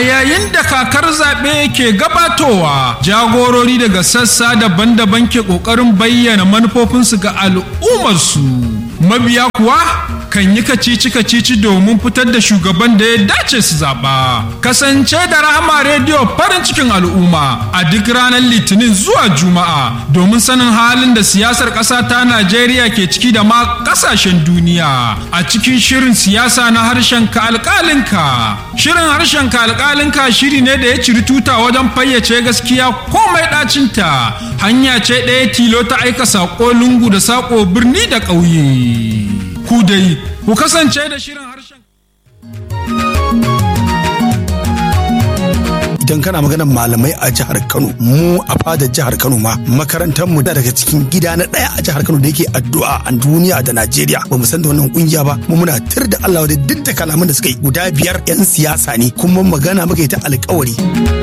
yayin da kakar zaɓe ke gabatowa jagorori daga sassa daban-daban ke ƙoƙarin bayyana manufofinsu ga al'ummarsu mabiya kuwa kan yi kacici-kacici domin fitar da shugaban da ya dace su zaɓa kasance da rahama rediyo farin cikin al'umma a duk ranar litinin zuwa juma'a domin sanin halin da siyasar ƙasa ta najeriya ke ciki da ma ƙasashen duniya a cikin shirin siyasa na harshen ka alƙalinka shirin harshen ka alƙalinka shiri ne da ya ciri tuta wajen fayyace gaskiya komai ɗacinta hanya ce ɗaya tilo ta aika saƙo lungu da saƙo birni da ƙauye ku dai ku kasance da shirin harshen idan kana maganar malamai a jihar Kano mu a fadar jihar Kano ma makarantar mu da daga cikin gida na daya a jihar Kano da yake addu'a a duniya da Najeriya ba mu san da wannan kungiya ba mu muna tir da Allah da duk da kalaman da suka yi guda biyar yan siyasa ne kuma magana muka yi ta alƙawari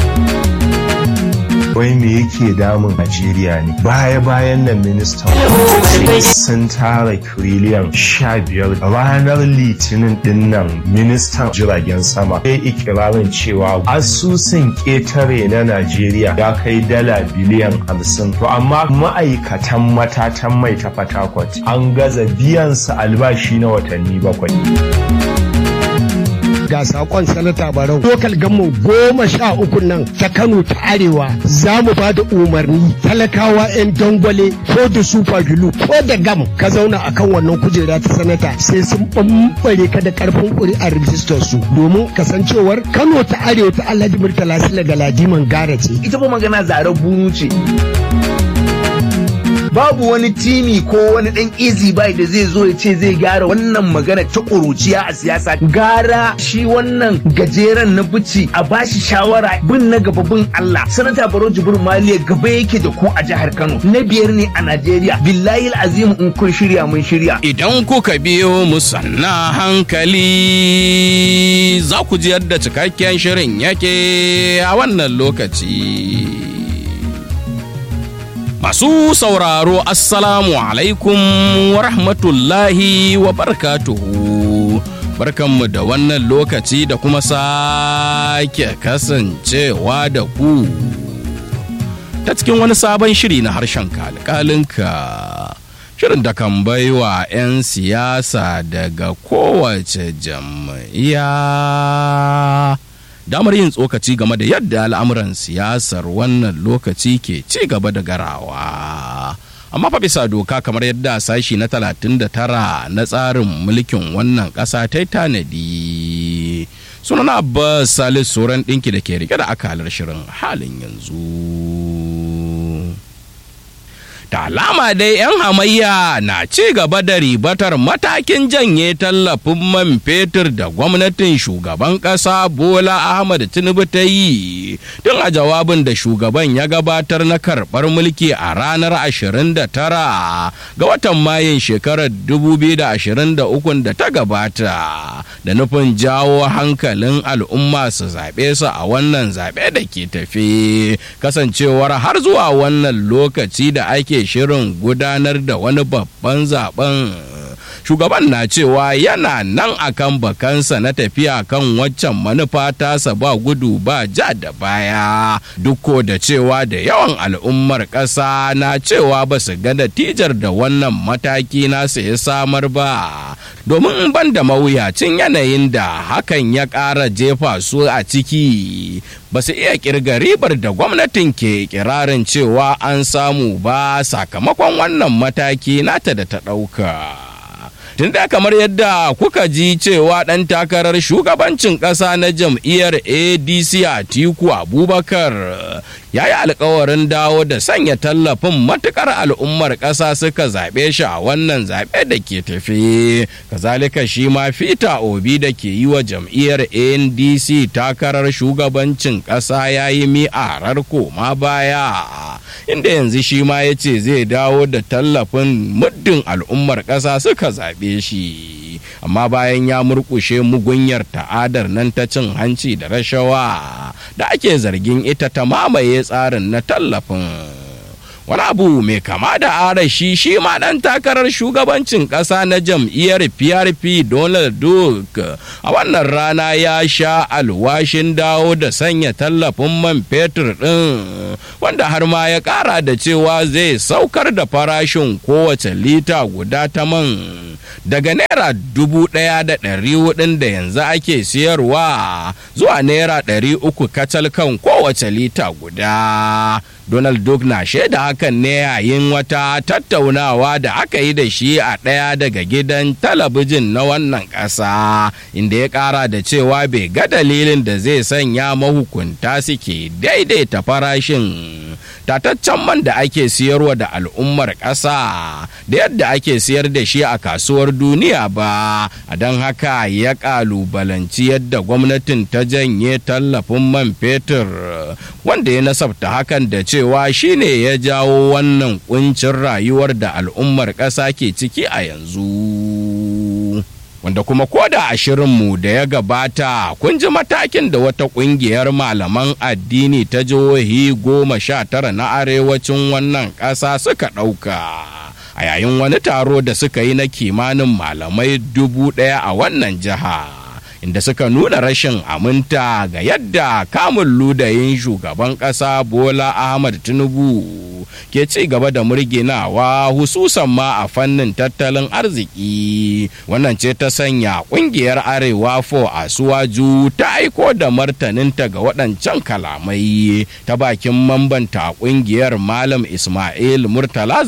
wai me yake damun Najeriya ne baya bayan nan ministan sun tara kiriliyan sha biyar ranar litinin din nan ministan jiragen sama ya ikirarin cewa asusun ketare na Najeriya ya kai dala biliyan hamsin to amma ma'aikatan matatan mai ta fatakwat an gaza biyan su albashi na watanni bakwai ga sakon sanata barau lokal gammo goma sha uku nan ta kano ta arewa za mu ba da umarni talakawa 'yan dangwale ko da super glue ko da gam ka zauna akan wannan kujera ta sanata sai sun bambare ka da karfin ƙuri'ar rijistar su domin kasancewar kano ta arewa ta alhaji murtala sila da ladiman gara ce ita fa magana zaren bunu ce babu wani timi ko wani dan easy buy da zai zo ya ce zai gyara wannan magana ta ƙuruciya a siyasa gara shi wannan gajeren na bici a bashi shawara bin na gaba bin Allah sanata Baro Jibir Maliya gaba yake da ku a jihar Kano na biyar ne a Najeriya billahi azim in kun shirya mun shirya idan kuka biyo mu sanna hankali za ku ji yadda cikakken shirin yake a wannan lokaci Masu sauraro Assalamu alaikum wa rahmatullahi wa barakatuhu. Barkanmu da wannan lokaci da kuma sake kasancewa da ku. Ta cikin wani sabon shiri na harshen kalkalinka. Shirin da kan baiwa 'yan siyasa daga kowace jam'iyya. damar yin tsokaci game da yadda al'amuran siyasar wannan lokaci ke ci gaba da garawa. Amma fa bisa doka kamar yadda sashi na 39 na tsarin mulkin wannan ƙasa ta tanadi. Sunana Abbas Salis Soran ɗinki da ke rike da akalar shirin halin yanzu. da alama dai 'yan hamayya na ci gaba da ribatar matakin janye tallafin man fetur da gwamnatin shugaban ƙasa bola ahmad tinubu ta yi tun a jawabin da shugaban ya gabatar na karɓar mulki a ranar 29 ga watan mayun shekarar 2023 da ta gabata da nufin jawo hankalin al'umma su zaɓe su a wannan zaɓe da ke tafi kasancewar har zuwa wannan lokaci da ake shirin gudanar da wani babban zaben shugaban na cewa yana nan akan bakansa na tafiya kan waccan manufa tasa ba gudu ba ja da baya duk da cewa da yawan al'ummar ƙasa na cewa ba su ga natijar da wannan mataki nasa ya samar ba domin ban da mawuyacin yanayin da hakan ya ƙara jefa su a ciki ba su iya kirga ribar da gwamnatin ke kirarin cewa an samu ba sakamakon wannan mataki nata da ta ɗauka. tun da kamar yadda kuka ji cewa ɗan takarar shugabancin ƙasa na jam'iyyar adc a tiku abubakar ya yi alkawarin dawo da sanya tallafin matukar al'ummar ƙasa suka zaɓe shi a wannan zaɓe da ke tafe kazalika shi ma fita obi da ke yi wa jam'iyyar ndc takarar shugabancin ƙasa ya yi mi'arar koma baya inda yanzu shi ma ya ce zai dawo da tallafin muddin al'ummar ƙasa suka zaɓe shi amma bayan ya murkushe mugunyar ta'adar nan ta cin hanci da rashawa da ake zargin ita ta mamaye tsarin na tallafin wani abu mai kama da arashi shi ma dan takarar shugabancin kasa na jam'iyyar prp donald duck a wannan rana ya sha alwashin dawo da sanya tallafin man fetur din wanda har ma ya kara da cewa zai saukar da farashin kowace lita guda ta man daga naira dubu ɗaya da ɗari hudun da yanzu ake siyarwa zuwa naira ɗari uku kacal kan kowace lita guda Donald Duck na shaida hakan ne yayin wata tattaunawa da aka yi da shi a ɗaya daga gidan talabijin na wannan ƙasa inda ya ƙara da cewa bai ga dalilin da zai sanya mahukunta suke daidaita farashin tataccen man da ake siyarwa da al'ummar ƙasa da yadda ake siyar da shi a kasuwar duniya ba a don haka ya ƙalubalanci yadda gwamnatin ta janye tallafin man fetur wanda ya nasabta hakan da cewa shine ya jawo wannan kuncin rayuwar da al'ummar ƙasa ke ciki a yanzu wanda kuma koda a shirinmu da ya gabata kun ji matakin da wata kungiyar malaman addini ta jihohi goma sha tara na arewacin wannan ƙasa suka ɗauka a yayin wani taro da suka yi na kimanin malamai dubu ɗaya a wannan jiha inda suka nuna rashin aminta ga yadda kamun ludayin shugaban ƙasa bola ahmad tinubu ke ci gaba da murginawa hususan ma a fannin tattalin arziki wannan ce ta sanya kungiyar arewa fo a suwaju ta aiko da martaninta ga waɗancan kalamai ta bakin mambanta kungiyar malam ismail murtala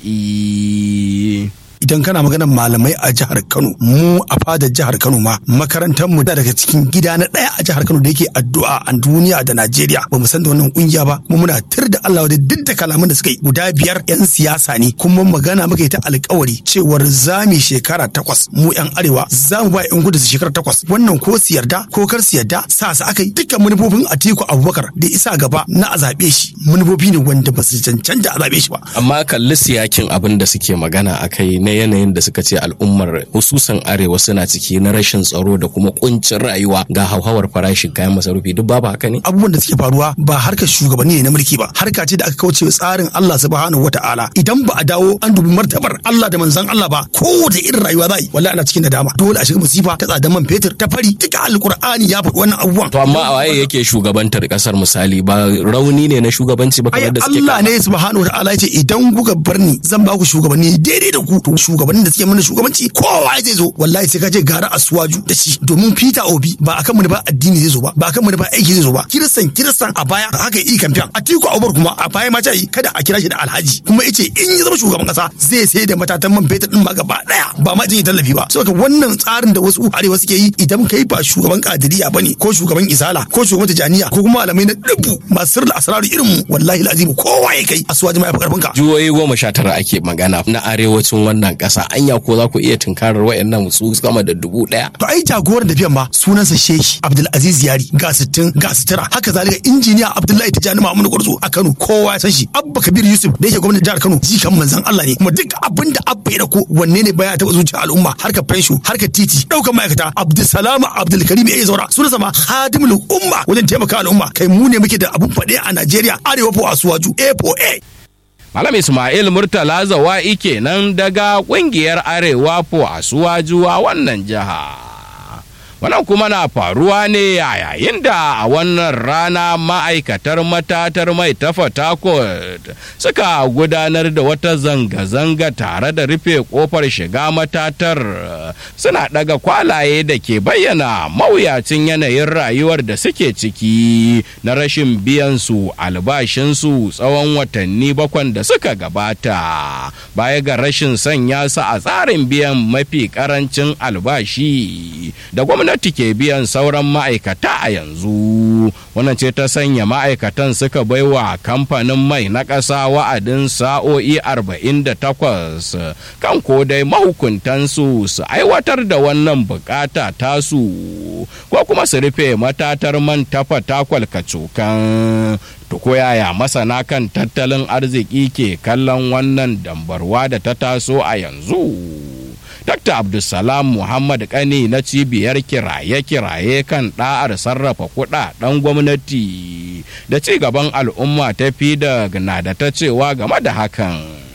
zawa'i idan kana maganar malamai a jihar Kano mu a fadar jihar Kano ma makarantar mu da daga cikin gida na daya a jihar Kano da yake addu'a a duniya da Najeriya ba mu san da wannan kungiya ba mu muna tir da Allah da duk da kalaman da suka yi guda biyar yan siyasa ne kuma magana muka yi ta alkawari cewar zami shekara takwas mu yan arewa za mu ba yan gudu su shekara takwas wannan ko su yarda ko kar su yarda sa su aka yi dukkan manufofin Atiku Abubakar da isa gaba na a zaɓe shi manufofi ne wanda ba su cancanta a zaɓe shi ba amma kalli siyakin abin da suke magana akai na yanayin da suka ce al'ummar hususan arewa suna ciki na rashin tsaro da kuma kuncin rayuwa ga hauhawar farashin kayan masarufi duk babu haka ne abubuwan da suke faruwa ba harkar shugabanni ne na mulki ba harka ce da aka kauce tsarin Allah subhanahu wataala idan ba a dawo an dubi martabar Allah da manzon Allah ba kowace irin rayuwa za yi wallahi ana cikin nadama dole a shiga musifa ta tsadan man fetur ta fari duka alqur'ani ya faɗi wannan abubuwan to amma a waye yake shugabantar kasar misali ba rauni ne na shugabanci ba kamar da suke Allah ne subhanahu wataala ya ce idan kuka bar ni zan ba ku shugabanni daidai da ku to shugabannin da suke mana shugabanci kowa zai zo wallahi sai ka je gara asuwaju da shi domin Peter Obi ba akan mu ba addini zai zo ba ba akan mu ba aiki zai zo ba kiristan kiristan a baya haka yi kamfen Atiku Abubakar kuma a baya ma ta yi kada a kira shi da Alhaji kuma yace in ya zama shugaban kasa zai sai da matatan man fetur din ma gaba daya ba ma jin tallafi ba saboda wannan tsarin da wasu arewa suke yi idan kai ba shugaban kadiriya bane ko shugaban isala ko shugaban tijaniya ko kuma malamai na dubu masu sirri asraru irin mu wallahi alazim kowa ya kai asuwaji ma ya fi karfin ka jihohi goma sha tara ake magana na arewacin wannan kasa anya ko za ku iya tunkarar wayannan su sama da dubu daya to ai jagoran tafiyan ma sunansa shehi abdulaziz yari ga sittin ga sitira haka zalika injiniya abdullahi tijani mamudu gwarzo a kano kowa ya san shi abba kabir yusuf da yake gwamnatin jihar kano jikan manzon allah ne kuma duk abin da abba ya dauko wanne ne baya taba zuciya al'umma harkar fensho harkar titi daukan ma'aikata abdulsalam abdulkarim ya zaura sunansa ma hadimul umma wajen taimaka al'umma kai mu ne muke da abun faɗe a najeriya arewa po asuwaju a po a Malam Ismail Murtala Zawa'i kenan daga kungiyar Arewa po Asuwajuwa wannan jiha. Wannan kuma na faruwa ne a yayin da a wannan rana ma'aikatar matatar mai ta Fatakot suka gudanar da wata zanga-zanga tare da rufe kofar shiga matatar suna daga kwalaye da ke bayyana mawuyacin yanayin rayuwar da suke ciki na rashin biyan su albashinsu tsawon watanni bakwan da suka gabata baya ga rashin sanya su a tsarin biyan mafi karancin albashi da gwamnati ke biyan sauran ma'aikata a yanzu wannan ce ta sanya ma'aikatan suka baiwa kamfanin mai na ƙasa wa'adin sa'o'i 48 kan ko dai mahukuntansu su aiwatar da wannan bukata tasu ko kuma su rufe matatar man tafa takwal kacokan to ko yaya masana kan tattalin arziki ke kallon wannan dambarwa da ta taso a yanzu Dr. Abdulsalam Muhammad Kani na cibiyar kiraye-kiraye kan ɗa'ar sarrafa kuɗaɗen gwamnati da ci gaban al'umma ta fi da na da ta cewa game da hakan.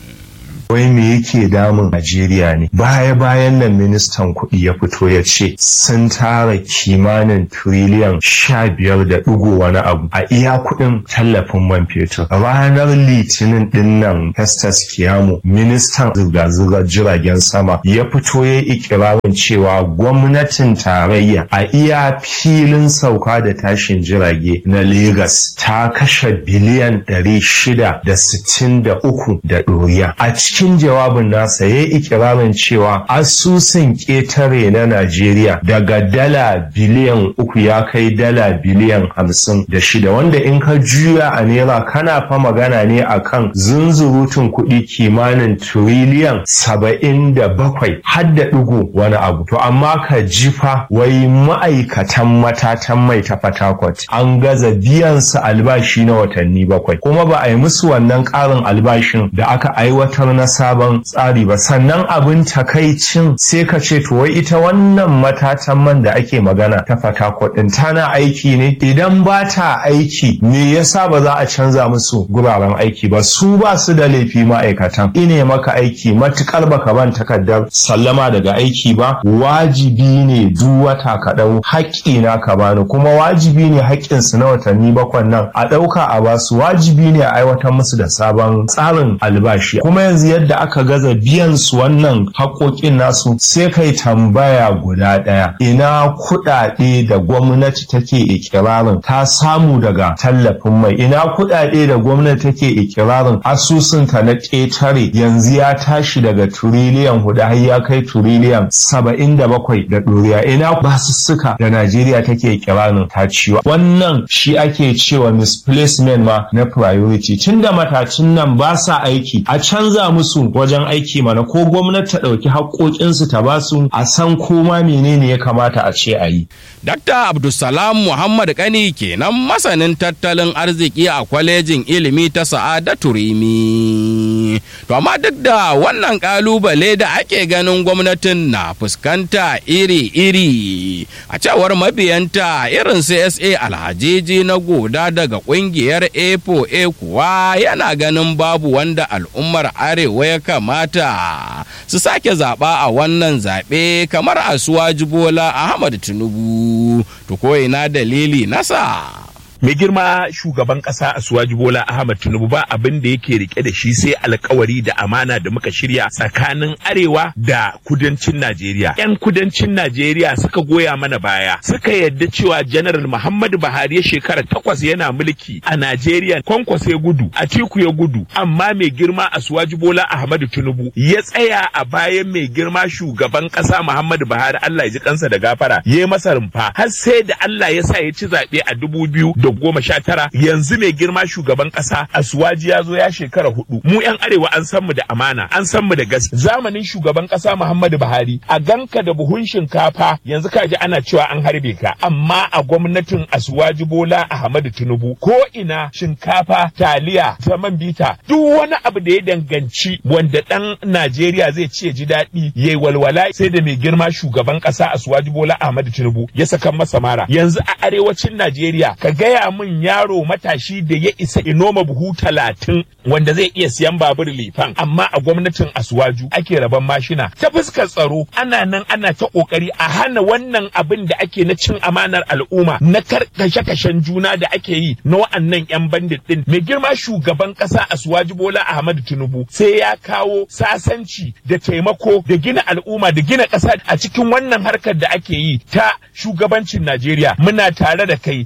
wai me yake damun Najeriya ne baya bayan nan ministan kuɗi ya fito ya ce sun tara kimanin tiriliyan sha biyar da ɗigo wani abu a iya kuɗin tallafin man fetur ranar litinin ɗin nan Festus Kiyamo ministan zirga-zirgar jiragen sama ya fito ya ikirarin cewa gwamnatin tarayya a iya filin sauka da tashin jirage na Legas ta kashe biliyan ɗari shida da sittin da uku da ɗoriya a cikin cikin jawabin nasa ya yi ikirarin cewa asusun ƙetare na Najeriya daga dala biliyan uku ya kai dala biliyan hamsin da shida wanda in ka juya a naira kana fa magana ne akan zunzurutun kuɗi kimanin tiriliyan saba'in da bakwai har da ɗigo wani abu to amma ka jifa wai ma'aikatan matatan mai ta Fatakwat an gaza biyan su albashi na watanni bakwai kuma ba a yi musu wannan ƙarin albashin da aka aiwatar na sabon tsari ba sannan abin takaicin sai ka ce to wai ita wannan matatan man da ake magana ta Fatakwat din tana aiki ne idan ba ta aiki me yasa ba za a canza musu guraren aiki ba su ba su da laifi ma'aikatan ine maka aiki matukar baka ban takardar sallama daga aiki ba wajibi ne duk wata ka dau haƙƙi na ka bani kuma wajibi ne haƙƙin su na watanni bakwai nan a ɗauka a basu wajibi ne a aiwatar musu da sabon tsarin albashi kuma yanzu yadda aka gaza biyan su wannan haƙoƙin nasu sai kai tambaya guda ɗaya ina kuɗaɗe da gwamnati take ikirarin ta samu daga tallafin mai ina kuɗaɗe da gwamnati take ikirarin asusunta na ƙetare yanzu ya tashi daga turiliyan hudu har ya kai turiliyan saba'in da bakwai da ɗoriya ina basussuka da najeriya take ikirarin ta ciwa wannan shi ake cewa misplacement ma na priority tunda matacin nan ba sa aiki a canza musu wajen aiki mana ko gwamnati ta ɗauki haƙoƙinsu ta ba su a san koma menene ya kamata a ce a yi. Dr. Abdulsalam Muhammad Kani kenan masanin tattalin arziki a kwalejin ilimi ta Sa'adatu Rimi. To amma duk da wannan kalubale da ake ganin gwamnatin na fuskanta iri-iri a cewar mabiyanta irin CSA alhajiji na goda daga kungiyar A4A kuwa yana ganin babu wanda al'ummar arewa ya kamata su sake zaɓa a wannan zaɓe kamar asuwaji bola ahmad tinubu to ko ina dalili nasa mai girma shugaban kasa Asuwaji Bola Ahmad Tinubu ba abin da yake rike da shi sai alkawari da amana da muka shirya tsakanin arewa da kudancin Najeriya. Yan kudancin Najeriya suka goya mana baya suka yadda cewa General Muhammadu Buhari ya shekara takwas yana mulki a Najeriya kwankwas ya gudu Atiku ya gudu amma mai girma Asuwaji Bola Ahmadu Tinubu ya tsaya a bayan mai girma shugaban kasa Muhammadu Buhari Allah ya ji kansa da gafara ya yi masa rumfa har sai da Allah ya sa ya ci zaɓe a dubu biyu da goma sha tara yanzu mai girma shugaban kasa asuwaji ya zo ya shekara hudu mu yan arewa an san mu da amana an san mu da gas zamanin shugaban kasa muhammadu buhari a ganka da buhun shinkafa yanzu ka ji ana cewa an harbe ka amma a gwamnatin asuwaji bola ahmadu tinubu ko ina shinkafa taliya zaman bita duk wani abu da ya danganci wanda dan najeriya zai ce ji daɗi yayi walwala sai da mai girma shugaban kasa asuwaji bola ahmadu tinubu ya saka masa mara yanzu a arewacin najeriya ka gaya gaya min yaro matashi da ya isa inoma buhu talatin wanda zai iya siyan babur lifan amma a gwamnatin asuwaju ake raban mashina ta fuskar tsaro ana nan ana ta kokari a hana wannan abin da ake na cin amanar al'umma na kashe-kashen juna da ake yi na wa'annan yan bandit din mai girma shugaban kasa asuwaji bola ahmad tinubu sai ya kawo sasanci da taimako da gina al'umma da gina ƙasa a cikin wannan harkar da ake yi ta shugabancin najeriya muna tare da kai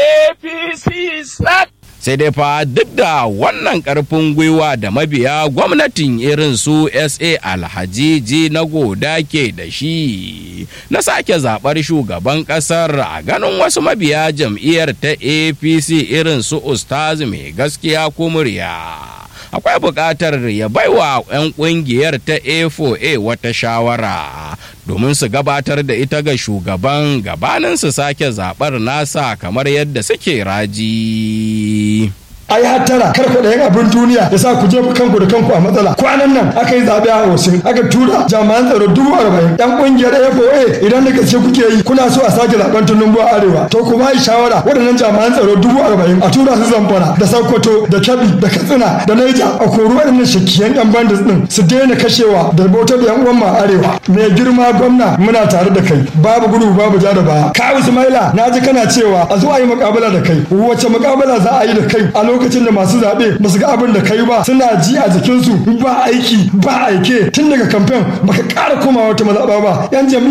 APC SAC. sai dai fa duk da wannan karfin gwiwa da mabiya gwamnatin irin su sa alhajiji na goda ke da shi na sake zaɓar shugaban ƙasar a ganin wasu mabiya jam'iyyar ta apc irin su ustaz mai gaskiya ko murya akwai buƙatar ya baiwa 'yan ƙungiyar ta A4A wata shawara domin su gabatar da ita ga shugaban gabanin su sake zaɓar nasa kamar yadda suke raji. a yi hattara kar ku ɗayan abin duniya ya sa ku jefa kanku da kanku a matsala kwanan nan aka yi zaɓe a Osun aka tura jami'an tsaro dubu arba'in yan ƙungiyar FOA idan da gaske kuke yi kuna so a sake zaɓen Tinubu a arewa to ku ba shawara waɗannan jami'an tsaro dubu arba'in a tura su Zamfara da Sokoto da Kebbi da Katsina da Niger a kori waɗannan shakiyan yan bandits din su daina kashewa da bautar da yan uwan ma arewa mai girma gwamna muna tare da kai babu gudu babu ja da baya ka Ismaila na ji kana cewa a zo a yi mukabala da kai wace mukabala za a yi da kai a lokacin da masu zaɓe ba su ga abin da kai ba suna ji a jikinsu ba aiki ba aike tun daga kamfen baka ƙara komawa wata mazaɓa ba yan